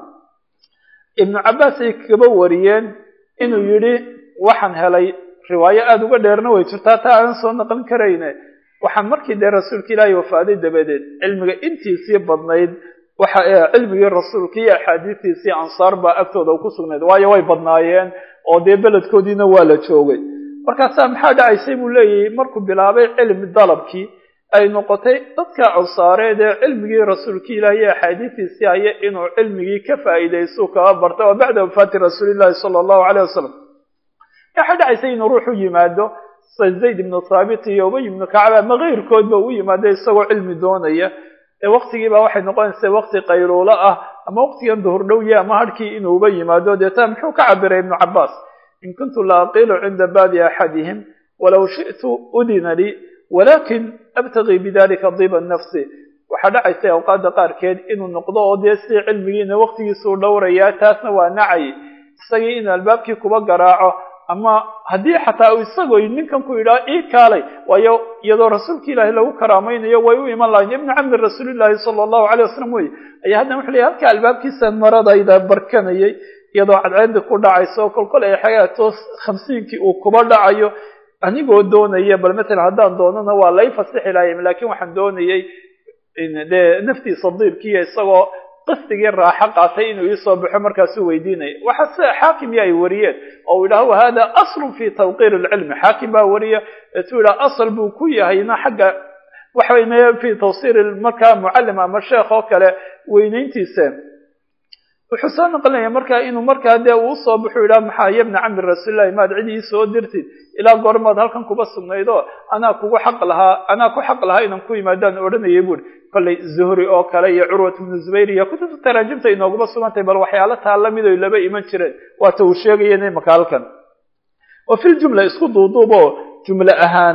Speaker 1: ibnu cabbaas ay kaba wariyeen inuu yidhi waxaan helay riwaayo aada uga dheerna way jirtaa taa aanan soo naqlin karayne waxaan markii dee rasuulka ilaahay wafaaday dabadeed cilmiga intiisii badnayd waxa cilmigii rasuulka iyo axaadiistiisii ansaar baa agtooda ku sugnayd waayo way badnaayeen oo dee beledkoodiina waa la joogay markaasaa maxaa dhacaysay buu leeyahay markuu bilaabay cilmi dalabkii ay noqotay dadka ansaareed ee cilmigii rasuulka ilaah iyo axaadiistiisii haya inuu cilmigii ka faa'iidaystu kaba bartay oo bacda wafaati rasuulillahi sala allahu caleyh wasalam waxaa dhacaysay inuu ruuxu yimaado zayd ibnu thaabit iyo ubay ibnu kacab ama keyrkoodba u yimaado isagoo cilmi doonaya ee waqtigiiba waxay noqonaysaa waqti qayluulo ah ama waqtigan duhur dhowya ama harhkii inuuba yimaado deeta muxuu ka cabiray ibnu cabaas in kuntu la aqilu cinda baabi axadihim walow shi'tu udina lii walakin abtagii bidalika diba nafsi waxaa dhacaysay awqaada qaarkeed inuu noqdo oo dee si cilmigiina waqtigiisuu dhowrayaa taasna waa nacay isagii inuu albaabkii kuba garaaco ama haddii xataa isagoo ninkan ku yidhaha ii kaalay waayo iyadoo rasuulka ilaahi lagu karaamaynayo way u iman lahayn ibnu cammi rasuulillahi sala allahu caleyh wasalam wey ayaa haddana wuxu leeyahy halka albaabkiisa maradayda barkanayay iyadoo cadceedi ku dhacayso kolkol ay xagaato khamsiinkii uu kuba dhacayo anigoo doonaya bal matalan haddaan doonana waa lay fasixi lahay laakiin waxaan doonayay dee naftiisa diibkiiyo isagoo qisdigii raaxo qaatay inuu iisoo baxo markaasuu weydiinaya waxa sida xaakim ya ay wariyeen oo uu yidhaha wahada aslun fi tawqiir alcilmi xaakim baa wariya etuu yidhaha asal buu ku yahayna xagga waxaway fi tawsiir markaa mucallim ama sheekh oo kale weynayntiisa wuxuu soo naqlinaya markaa inuu markaa dee uu usoo baxu yidhaha maxaa yabna cami rasuulillahi maad cid ii soo dirtid ilaa goormaad halkan kuba sugnaydoo anaa kugu xaq lahaa anaa ku xaq lahaa inaan ku yimaadaan odhanayay buuri kollay zuhri oo kale iyo curwat ibnu zubayr iyo kutubta taraajimta inooguma sugantahay bal waxyaalo taa lamid oy laba iman jireen waata uu sheegaya imaka halkan wa fi ljumla isku duuduubo jumle ahaan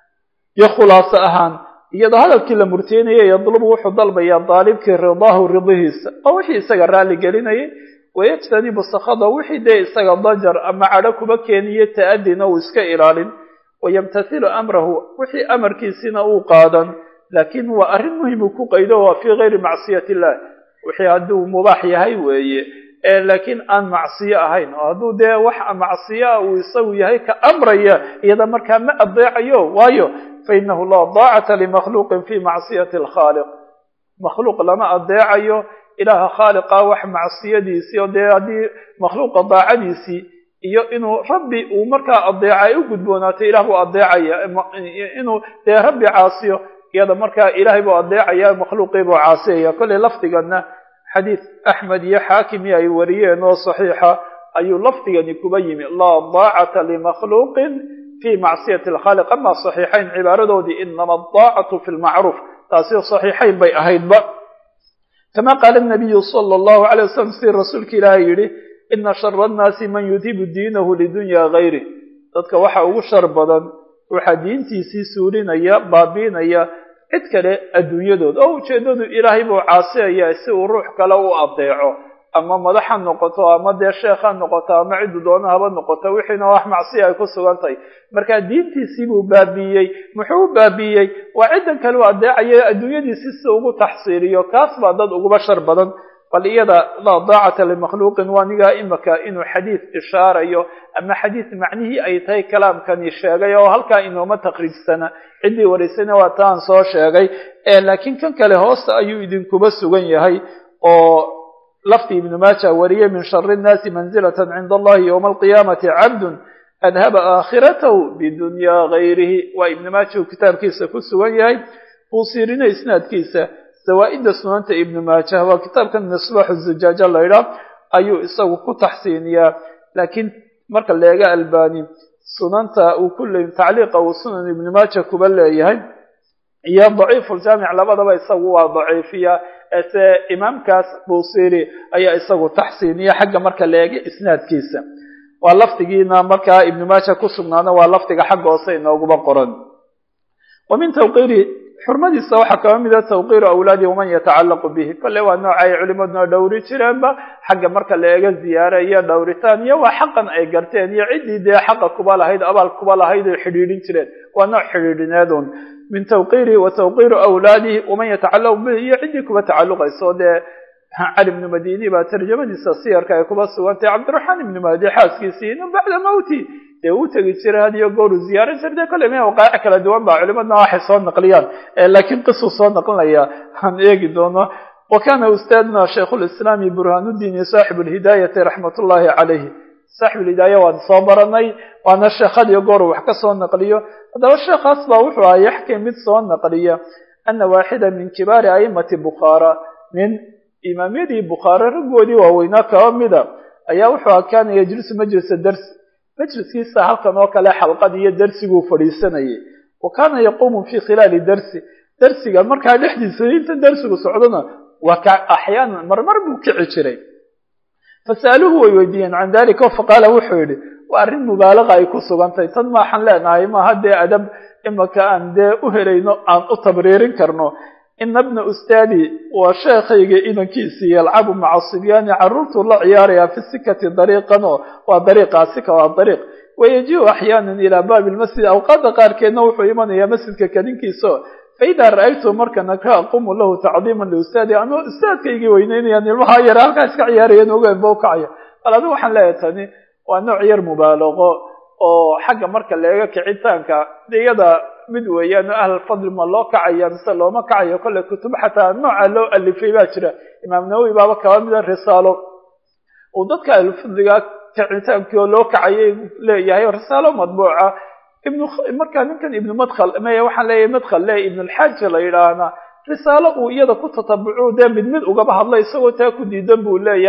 Speaker 1: iyo khulaaso ahaan iyadoo hadalkii la murteynaya yadlubu wuxuu dalbayaa daalibkii ridaahu ridihiisa oo wixii isaga raalli gelinayay wayajtanibu sakhada wixii dee isaga dajar ama cadho kuba keeniye ta'adina uu iska ilaalin wayamtathilu amrahu wixii amarkiisina uu qaadan laakiin waa arrin muhimuu ku qaydo waa fii gayri macsiyati illah wixii hadduu mubaax yahay weeye laakiin aan macsiyo ahayn oo hadduu dee wax macsiyo ah uu isagu yahay ka amraya iyada markaa ma adeecayo waayo fainahu laa daacata limakhluuqin fi macsiyati alkhaaliq makhluuq lama adeecayo ilaaha khaaliqa wax macsiyadiisii oo dee haddii makhluuqa daacadiisii iyo inuu rabbi uu markaa adeeca ay u gudboonaatay ilah buu adeecaya inuu dee rabbi caasiyo iyada markaa ilaahay buu adeecaya makhluuqii buu caasiyaya kollay lafdigana xadiid axmed iyo xaakimi ay wariyeen oo saxiixa ayuu lafdigani kuba yimi laa daacata limakhluuqin fi macsiyati alkhaaliq ama saxiixayn cibaaradoodii inama adaacatu fi lmacruuf taasi saxiixayn bay ahaydba kama qaala nabiyu sala allahu alay wasalam sidii rasuulka ilaahay yidhi ina shara annaasi man yudhibu diinahu lidunya gayri dadka waxa ugu shar badan waxaa diintiisii suulinaya baabiinaya cid kale adduunyadooda oo ujeeddadu ilaahay buu caasiyaya si uu ruux kale u adeeco ama madax ha noqoto ama dee sheekh ha noqoto ama ciddu doona haba noqoto wixiina wax macsiya ay ku sugan tahay marka diintiisii buu baabiiyey muxuu u baabiiyey waa ciddan kale u adeecaya adduunyadiisi si ugu taxsiiliyo kaas baa dad uguba shar badan bal iyada laa daacata limakhluuqin waa nigaa imaka inuu xadiid ishaarayo ama xadiid macnihii ay tahay kalaamkani sheegay oo halkaa inooma taqriibsana ciddii waraysayna waa taan soo sheegay laakiin kan kale hoosta ayuu idinkuba sugan yahay oo lafdi ibnu maaja wariyey min shari nnaasi manzilatan cinda allahi yowma alqiyaamati cabdun adhaba aakhiratahu bidunyaa gayrihi waa ibnu maaja uu kitaabkiisa ku sugan yahay buusiirina isnaadkiisa zawaa-idda sunanta ibnu maajah waa kitaabkan misbaaxu zujaaja laydhaa ayuu isagu ku taxsiiniyaa laakiin marka leega albani sunanta uu kulley tacliiqa uu sunan ibnu maaja kuba leeyahay iyo daciifuljaamic labadaba isagu waa daciifiya ese imaamkaas buusiri ayaa isagu taxsiiniya xagga marka leega isnaadkiisa waa lafdigiina markaa ibnu maaja ku sugnaana waa lafdiga xagga hoose inooguba qoran wa min tawqiiri xurmadiisa waxaa kaba mida tawqiiru awlaadi waman yatacallaqu bihi kolle waa nooca ay culimaduna dhowri jireenba xagga marka la eega ziyaare iyo dhowritaan iyo waa xaqan ay garteen iyo ciddii dee xaqa kuba lahayd abaal kuba lahayd ay xidhiidhin jireen waa nooc xidhiidhineedun min tawqiiri wa tawqiiru awlaadihi waman yatacallaqu bihi iyo ciddii kuba tacalluqayso dee cali ibnu madini baa tarjamadiisa siyarka ay kuba sugantay cabdiraxmaan ibnu mahdi xaaskiisii inu bacda mawti dee uu tegi jiray hadiyo gooru ziyaaran jir dee kolle me waqaa'ic kala duwan ba culimadna waxay soo naqliyaan laakiin qisuu soo naqlinaya aan eegi doono wa kana ustaadna shaykhulislaami burhaanuddiini saaxibu lhidaayati raxmat ullahi calayhi saaxib ulhidaaya waan soo baranay waana sheekhadiyo goor wax ka soo naqliyo haddaba sheekhaas baa wuxuu aha yaxkii mid soo naqliya ana waaxida min kibaari a'imati bukhaara nin imaamyadii bukhaare raggoodii waaweynaa kaba mida ayaa wuxuu aha kaana yajlisu majlisa darsi majliskiisa halkan oo kale xalqad iyo darsiguu fadhiisanayay wa kaana yaquumu fi khilaali darsi darsiga markaa dhexdiisa inta darsigu socdona waa ka axyaanan marmar buu kici jiray fasa'aluhu way weydiiyeen can dalika faqaala wuxuu yidhi waa arrin mubaalaqa ay ku sugantahay tan maaxaan leenahay maaha dee adab imaka aan dee u helayno aan u tabriirin karno ina bna ustaadi waa sheekhayga inankiisii yalcabu maca sibyaani carruurtuu la ciyaarayaa fi sikati dariiqanoo waa dariiqaa sika waa dariiq wayajiu axyaanan ilaa baabi lmasjid awqaada qaarkeedna wuxuu imanayaa masjidka kadinkiisao faidaa ra'aytu markan aka aqumu lahu tacdiiman liustaadi anuu ustaadkaygii weyneynayaan ilmaha yar halkaa iska ciyaarayeen ogaanba u kacaya bal adigu waxaan leeyahay tani waa nooc yar mubaalago oo xagga marka leega kicitaanka iyada mid weeyaan ahlulfadli ma loo kacaya mise looma kacayo kolle kutub xataa nooca loo alifay baa jira imaam nawowi baaba kaba mida risaalo uu dadka ahlulfadliga kicitaankii oo loo kacayay leeyahay risaalo madbuuca ibn markaa ninkan ibnu madkhal maya waxaan leeyahay madkhal le ibnulxaaja la yidhaahna risaalo uu iyada ku tatabucu dee mid mid ugaba hadlay isagoo taa ku diidan buu leeyahay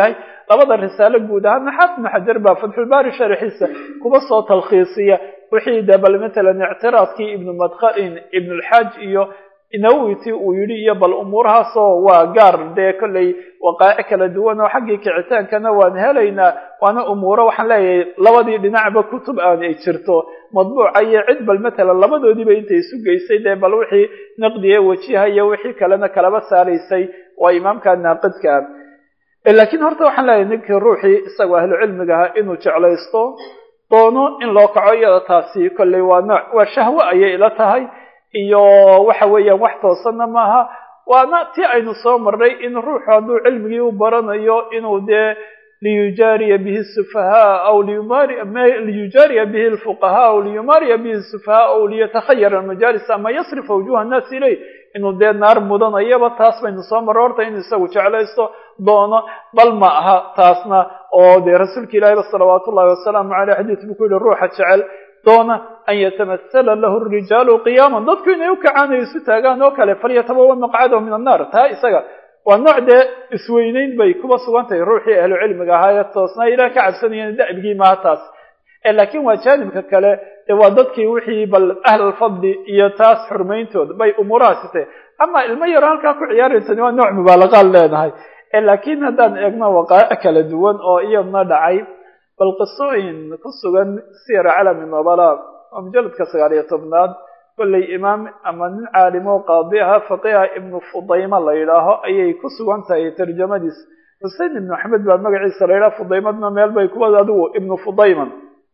Speaker 1: labada risaalo guud ahaana xaafid ibnu xajar baa fatxulbaari sharxiisa kuba soo talkhiisiya wixii de bal matalan ictiraadkii ibnu madkhalin ibnulxaaj iyo nawiti uu yidhi iyo bal umuurahaasoo waa gaar dee kolley waqaa'ic kala duwan oo xaggii kicitaankana waan helaynaa waana umuuro waxaan leeyahay labadii dhinacba kutub aan ay jirto madbuuca iyo cid bal matalan labadoodiiba intay isu geysay dee bal wixii naqdiye wajiha iyo wixii kalena kalaba saaraysay waa imaamka naaqidka ah laakiin horta waxaan leeyahay ninkii ruuxii isagoo ahlu cilmiga ahaa inuu jeclaysto doono in loo kaco iyada taasi kolley waa nooc waa shahwo ayay ila tahay iyo waxa weeyaan wax toosanna maaha waana ti aynu soo marnay in ruuxu hadduu cilmigii u baranayo inuu dee liyujaariya bihi sufahaa aw liyujaariya bihi lfuqahaa aw liyumaariya bihi sufahaa aw liyatakhayara almajaalis ama yasrifa wujuha annaasi iley inuu dee naar mudanayaba taas baynu soo marray horta inuu isagu jeclaysto doono bal ma aha taasna oo dee rasuulka ilahiba salawaatu ullahi wasalaamu caleyh xadiis buu ku yihi ruuxa jecel doona an yatamathala lahu rijaalu qiyaaman dadku inay u kacaan ay isu taagaan oo kale falyatabawa maqcadahu min annaar taa isaga waa nooc dee isweyneyn bay kuba sugan tahay ruuxii ahlu cilmiga ahaa ee toosnaa ilaah ka cabsanayeen da'bigii maha taas laakiin waa jaanibka kale dee waa dadkii wixii bal ahlalfadli iyo taas xurmayntooda bay umuurahaasi tahay ama ilmo yaro halkaa ku ciyaaraysani waa nooc mubaalaqaan leenahay laakiin haddaan eegno waqaa'ic kala duwan oo iyadna dhacay bal qisooyin ku sugan siyar calami nobala oo mujaladka sagaal iyo tobnaad kolley imaam ama nin caalimo qaadi aha faqiha ibnu fudayma la yidhaaho ayay ku sugan tahay tarjamadiis xusein ibnu axmed baa magaciisa la yidhaha fudaymadna meel bay kuwa adigu ibnu fudayman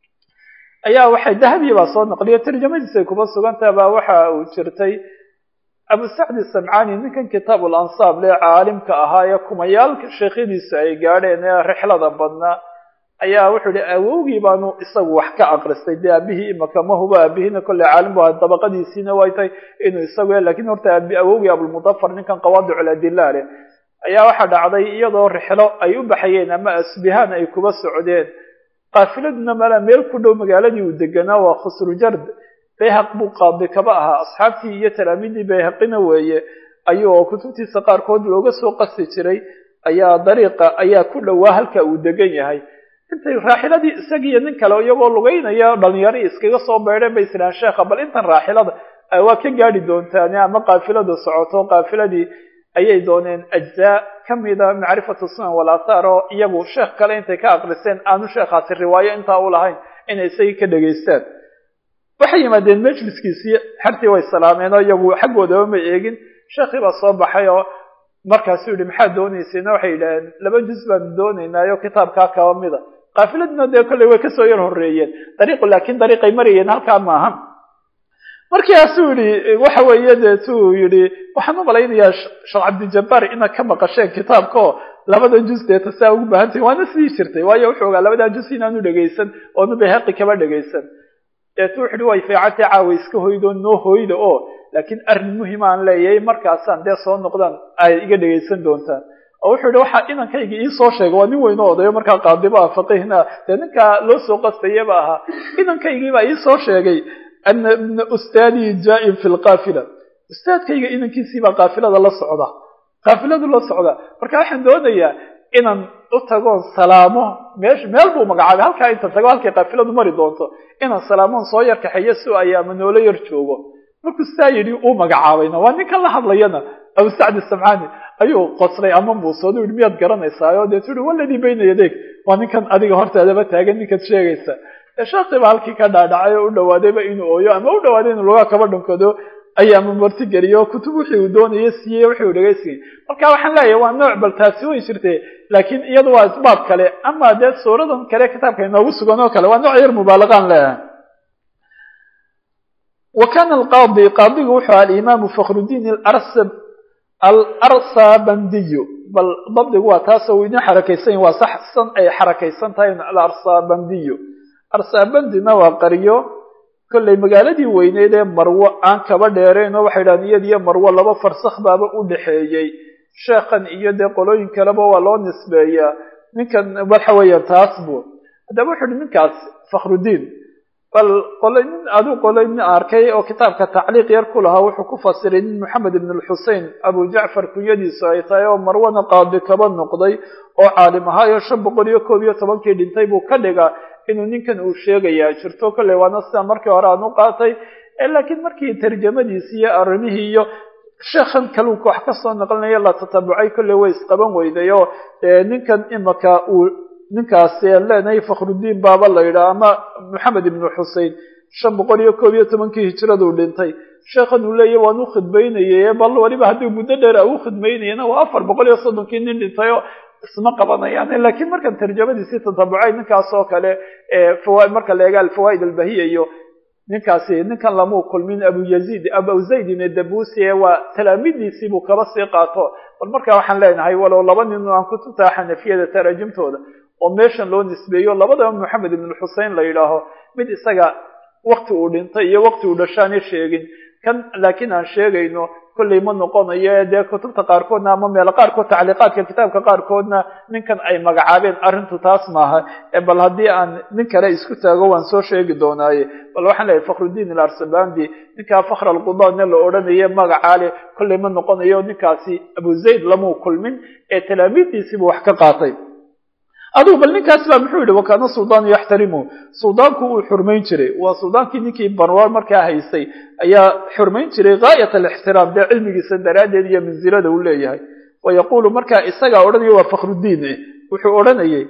Speaker 1: ayaa waxay dahabi baa soo naqliya tarjamadiisay kuba sugan tahay baa waxa uu jirtay abu sacdi samcani ninkan kitaab ulansaab lee caalimka ahaa ee kumayaalka sheekhadiisa ay gaadheen ee rixlada badnaa ayaa wuxuu yihi awowgii baanu isagu wax ka aqristay dee aabihii imaka ma huba aabihiina kolley caalim bu aha dabaqadiisiina way tahay inuu isagu lakiin horta awowgii abulmudafar ninkan qawaadicul adila leh ayaa waxaa dhacday iyadoo rixlo ay u baxayeen ama asbihaan ay kuba socdeen qaafiladuna mala meel ku dhow magaaladii uu deganaa waa khusrujard bayhaq buu qaadi kaba ahaa asxaabtii iyo talaamiidii bayhaqina weeye ayuu kutubtiisa qaarkood looga soo qasi jiray ayaa dariiqa ayaa ku dhowaa halka uu degan yahay intay raaxiladii isagiiyo nin kale iyagoo lugeynaya dhalinyaro iskaga soo beedheen bay isiraan sheekha bal intan raaxilada waa ka gaadhi doontaan ama qaafilada socoto qaafiladii ayay dooneen ajzaa kamida macrifatu sunan walaathaar oo iyagu sheekh kale intay ka aqriseen aanu sheekhaasi riwaayo intaa u lahayn inay isagii ka dhegaystaan waxay yimaadeen majliskiisii xertii way salaameen oo iyagu xaggoodaba ma eegin sheekhii baa soo baxay oo markaasuu yihi maxaad doonaysayna waxay yidhaaheen laba juz baanu doonaynaayo kitaabkaa kaba mida qaafiladuna dee kolley way kasoo yar horreeyeen dariiqu laakiin dariiqay marayeen halkaa maaha markaasuu yihi waxa weeye deetuu yihi waxaan u malaynayaa sheekh cabdijabbaar inaad ka maqasheen kitaabka oo labada juz deeta saa ugu baahantahin waana sidii jirtay waayo wuxuu ogaa labadaa juz inaanu dhegaysan oonu bayhaqi kaba dhegaysan deetu wuxu uhi way fiicantay caawa iska hoydo noo hoyda oo laakiin arrin muhim aan leeyahay markaasaan dee soo noqdaan ay iga dhegaysan doontaan oo wuxuu yihi waxaa inankayga iisoo sheegay waa nin weyno odayo markaa qaadiba ah faqihna dee ninkaa loo soo qastayaba ahaa inankaygiibaa iisoo sheegay ana ibna ustaadii jaa-in fi lqaafila ustaadkayga inankiisiibaa qaafilada la socda qaafiladu la socda marka waxaan doonayaa inaan u tagoon salaamo meesh meel buu magacaabay halkaa inta tago halkay qaafiladu mari doonto inaan salaamoon soo yar kaxeeyo si ay ama noolo yar joogo markuu saa yidhi uu magacaabayna waa ninkan la hadlayana abu sacdi samcani ayuu qoslay ama muusoodu yihi miyaad garanaysaayo deetu yihi waladii bayna yadeeg waa ninkan adiga hortaadaba taagan ninkaad sheegaysa sheekhiiba halkii ka dhaadhacay oo u dhawaadayba inuu ooyo ama u dhawaaday inuu lugaa kaba dhunkado ayaama marti geliyo kutub wixii uu doonaya siiyey wixii uu dhegaysigay marka waxaan leeyahay waa nooc bal taasi way jirtay laakiin iyadu waa isbaab kale ama dee suuradan kale kitaabka inoogu sugan oo kale waa nooc yar mubaalaqaan leeyahay wa kana alqaadi qaadigu wuxuu alimaamu fakhrudiin alarsabandiyu bal dabdigu waa taasoo uu idin xarakaysan waa saxsan ay xarakaysan tahay alarsabandiyu arsabandina waa qaryo kollay magaaladii weyneyd ee marwo aan kaba dheerayn oo waxay dhahan iyad iyo marwo laba farsakh baaba u dhexeeyey sheekhan iyo dee qolooyin kaleba waa loo nisbeeyaa ninkan waxa weeyaan taas buu haddaba wuxu uhi ninkaas fakhrudiin bal qolay nin aduu qolay nin arkay oo kitaabka tacliiq yar ku lahaa wuxuu ku fasiray nin moxamed ibn lxusein abu jacfar kunyadiisu ay tahay oo marwana qaadi kaba noqday oo caalim ahaayo shan boqol iyo koob iyo tobankii dhintay buu ka dhigaa inuu ninkan uu sheegayaa jirto kolley waana sida markii hore aan u qaatay laakiin markii tarjamadiisi iyo arrimihii iyo sheekhan kaluunka wax ka soo naqlinaya la tatabucay kolley way isqaban weyday oo ninkan imaka uu ninkaasi aan leenahay fakhrudiin baaba la yidhaha ama moxamed ibnu xusein shan boqol iyo koob iyo tobankii hijraduu dhintay sheekhan uu leeyahy waan u khidmaynayay bal weliba haddii muddo dheer a u khidmaynayana waa afar boqol iyo soddonkii nin dhintay oo isma qabanayaan lakiin markan tarjamadiisii tatabucay ninkaas oo kale marka la eega alfawaa'id albahiya iyo ninkaasi ninkan lamuu kulmin abu yaziid abu zaydin dabusi ee waa talaamidiisii buu kaba sii qaato bal marka waxaan leenahay walow laba nin aan kutubta xanafiyada taraajimtooda oo meeshan loo nisbeeyo labadaba moxamed ibn xusein la yidhaaho mid isaga wakti uu dhintay iyo wakti uu dhashaani sheegin kan laakiin aan sheegayno kolley ma noqonayo dee kutubta qaarkoodna ama meelo qaarkood tacliiqaadka kitaabka qaarkoodna ninkan ay magacaabeen arrintu taas maaha bal haddii aan nin kale isku taago waan soo sheegi doonaaye bal waxaan leeyahay fakhrudiin ilarsabandi ninkaa fakhr alqudaane la odhanaye magacaale kolley ma noqonayo ninkaasi abu zayd lamuu kulmin ee talaamiiddiisiibuu wax ka qaatay adugu bal ninkaas baa muxuu yihi wakaana suldaanu yaxtarimu suldaanku uu xurmayn jiray waa suldaankii ninkii barwaar markaa haystay ayaa xurmayn jiray gaayat alixtiraam dee cilmigiisa daraaddeed iyo mansilada uu leeyahay wa yaquulu markaa isagaa odhanaya waa fakhrudiin wuxuu odhanayay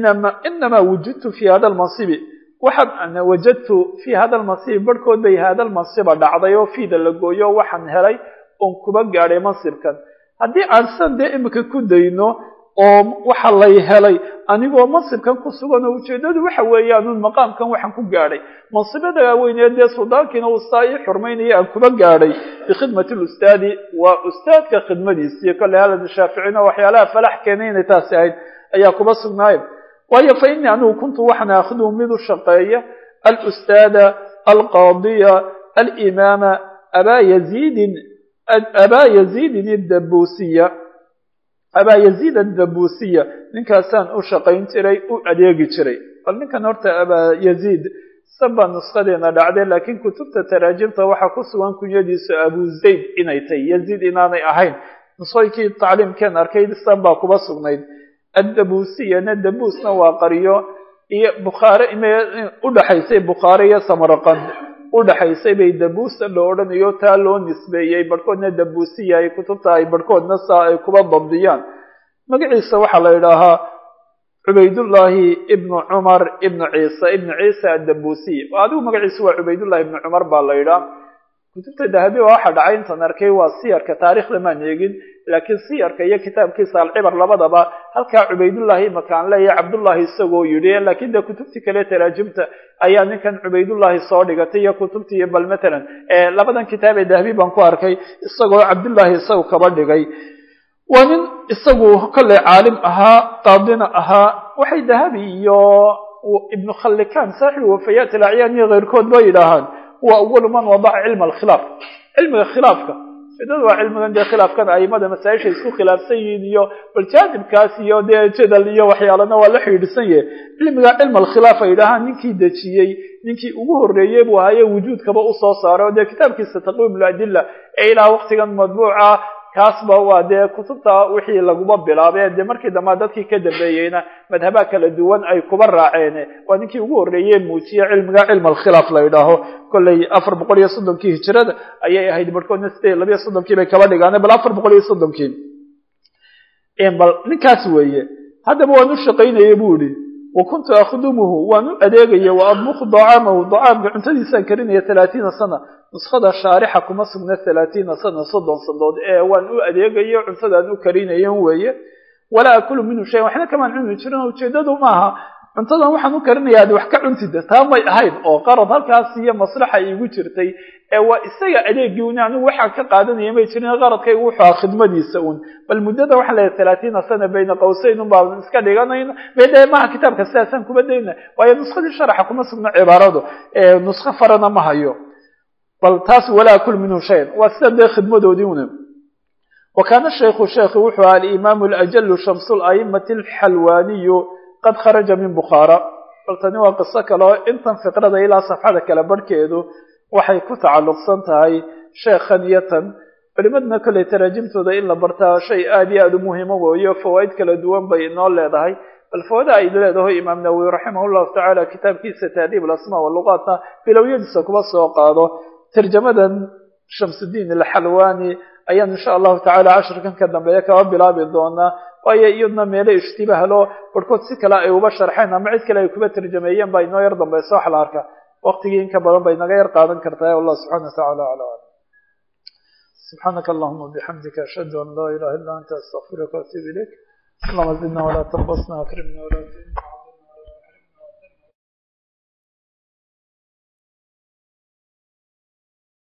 Speaker 1: inamaa wujidtu fi hada lmansibi waxaan wajadtu fi hada lmansibi barhkood bay hada lmansiba dhacday oo fiida la gooyo waxaan helay oon kuba gaadhay mansibkan haddii aan san dee imika ku dayno oo waxa lay helay anigoo mansibkan ku sugan oo ujeeddadu waxa weeyaan maqaamkan waxaan ku gaadhay mansibada waaweynee dee suldaankiina uu saa ii xurmaynaya aan kuba gaadhay bikhidmati lustaadi waa ustaadka khidmadiisii kolley halad shaaficina waxyaalaha falax keenay inay taasi ahayd ayaa kuba sugnaayeen waayo fa innii anigu kuntu waxaan aakhiduhu mid u shaqeeya alustaada alqaadiya alimaama abaa yaziidin abaa yaziidin iddabuusiya abaa yaziid addabuusiya ninkaasaan u shaqayn jiray u adeegi jiray bal ninkan horta abaa yaziid sabaa nuskadeena dhacday laakiin kutubta taraajimta waxaa ku sugan kunyadiisu abu zayd inay tahy yaziid inaanay ahayn nusooyinkii tacliimkeen arkay san baa kuba sugnayd addabusiyana dabuusna waa qaryo iyo bukhaare udhaxaysay bukhaare iyo samarqand udhaxaysay bay dabuusa la odhanayo taa loo nisbeeyey barhkoodna dabuusiya ay kutubta ay barhkoodna saa ay kuba dabdiyaan magaciisa waxaa la yidhaahaa cubaydullaahi ibnu cumar ibnu ciisa ibnu ciisa addabuusiy adigu magaciisu waa cubaydullahi ibnu cumar baa la yidhaha kutubta dahabi baa waxaa dhacay intaan arkay waa siyarka taarikhda maan eegin laakiin siyarka iyo kitaabkiisa alcibar labadaba halkaa cubaydullahi imaka aan leeyahay cabdullahi isagoo yidhi laakiin dee kutubtii kale taraajimta ayaa ninkan cubaydullahi soo dhigatay iyo kutubtii iyo bal matalan labadan kitaab ee dahabi baan ku arkay isagoo cabdullahi isagu kaba dhigay waa nin isagu kolley caalim ahaa qaadina ahaa waxay dahabi iyo ibnu khallikan saaxibu wafayaat alacyaan iyo keyrkood ba yidhaahaan huwa awalu man wadaca cilma alkhilaaf cilmiga khilaafka ujeedada waa cilmigan dee khilaafkan aimada masaa-isha isku khilaafsan yihiin iyo bal jaanibkaas iyo dee jadal iyo waxyaalana waa la xidhiidhsan yahe cilmiga cilma alkhilaaf ay yidhaahaan ninkii dejiyey ninkii ugu horreeyey buu ahaye wujuudkaba usoo saaray o dee kitaabkiisa taqwiim ladilla ee ilaa waqtigan madbuuca kaasba waa dee kutubta wixii laguba bilaabay dee markii dambaa dadkii ka dambeeyeyna madhabaha kala duwan ay kuba raaceen waa ninkii ugu horreeye muujiye cilmiga cilma alkhilaaf la yidhaaho kolley afar boqol iyo soddonkii hijirada ayay ahayd barhkoodna sideed labiyo soddonkii bay kaba dhigaan bal afar boqol iyo soddonkii bal ninkaas weeye haddaba waan u shaqaynayay bu ihi wa kuntu akhdumuhu waan u adeegaya wa adbuku dacaamahu dacaamka cuntadiisaan karinaya talaatiina sana nuskada shaarixa kuma sugna talaatiina sana soddon sandood ee waan u adeegayo cuntadaan u karinayan weeye walaa akulu minhu shayan waxna kamaan cuni jirin ujeedadu maaha cuntadan waxaan u karinaya ad wax ka cuntida taa may ahayn oo qarad halkaas iyo maslaxa iigu jirtay ee waa isaga adeegii un anigu waxaan ka qaadanaya may jirin qaradkaygu wuxuu aha khidmadiisa un bal muddada waxaan leeyahay talaatiina sana bayna qawsayn un baan iska dhiganayna mede maha kitaabka sidaasaan kuba dayna waayo nuskadii sharaxa kuma sugna cibaaradu nusko farana ma hayo bal taas walaa akul minhu shayan waa sida dee khidmadoodii una wa kaana shaykhu sheekhi wuxuu aha alimaamu alajalu shamsu laimati alxalwaaniyu qad kharaja min bukhaara bal tani waa qiso kale oo intan fiqrada ilaa safxada kale barhkeedu waxay ku tacalluqsan tahay sheekhan iyo tan culimadna kolley taraajimtooda in la bartaa shay aada iyo aada u muhiimo weeyo fawaa'id kala duwan bay inoo leedahay bal fawada ay leedaho imaam nawowi raximah llahu tacaala kitaabkiisa taadiib alasmaa waluqaatna bilowyadiisa kuba soo qaado tarjamadan shamsudiin alxalwani ayaan insha allahu tacala cashirkan ka dambeeya kaba bilaabi doonaa waayo iyadna meelo ishtibahlo barhkood si kale ay uba sharxeen ama cid kale ay kuba tarjameeyeen baa inoo yar dambaysa wax la arka waqtigii inka badan bay naga yar qaadan kartaa wallah subxana watacala aclam subxaanaka allahuma bixamdika ashhadu an laa ilaha illa anta astaqfiruka waatuub ilayk اللهم زدنا ولا تنقصنا واكرمنا ولا تهنا